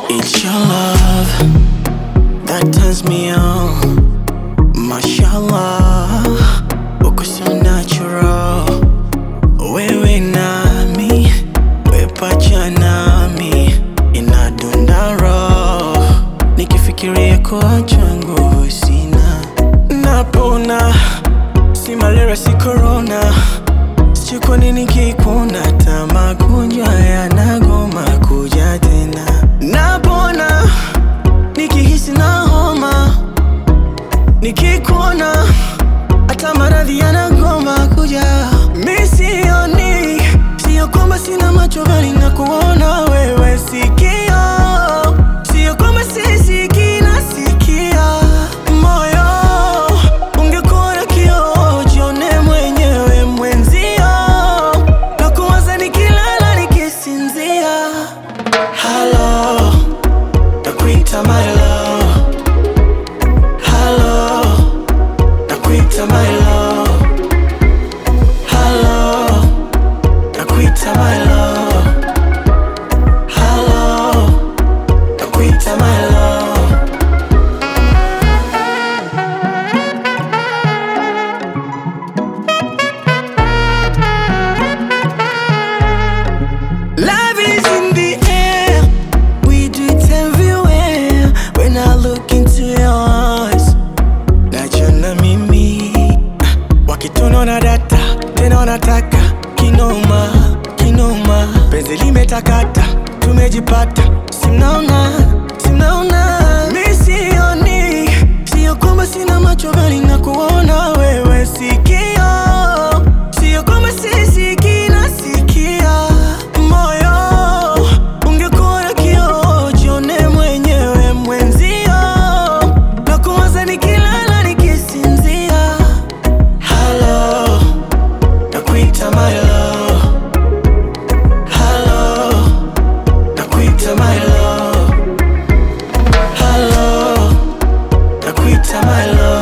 It's your love that turns me on. Mashallah, uko so natural. Wewe nami, we pacha nami, inadunda roho. Nikifikiria kuacha nguvu sina, napona. Si malaria, si corona, sijui kwa nini kikuna, hata magonjwa yanagoma kuja tena. Napona nikihisi na homa, nikikuona hata maradhi yanagoma kuja. Mi sioni, sio kwamba sina macho bali na kuona wewe sikio, sio kwamba sisikii nasikia. Moyo ungekuwa na kioo, jione mwenyewe mwenzio, na kuwaza nikilala nikisinzia. Hello, nakuita my love. Hello, nakuita my love. Hello, nakuita my love. Hello, nakuita my love. Love is in the air. We do it everywhere. When I look into your eyes, najiona mimi wakitunaona data tena wanataka kinoma kinoma, penzi limetakata, tumejipata, simnaona simnaona, mi sioni, sio kwamba sina macho bali na kuona wewe sikio, sio kwamba sisikii nasikia, moyo ungekuwa na kioo, jione mwenyewe mwenzio, na kuwaza nikilala nikisinzia. Hello, nakuita my love. Hello, nakuita my love. Hello, nakuita my love.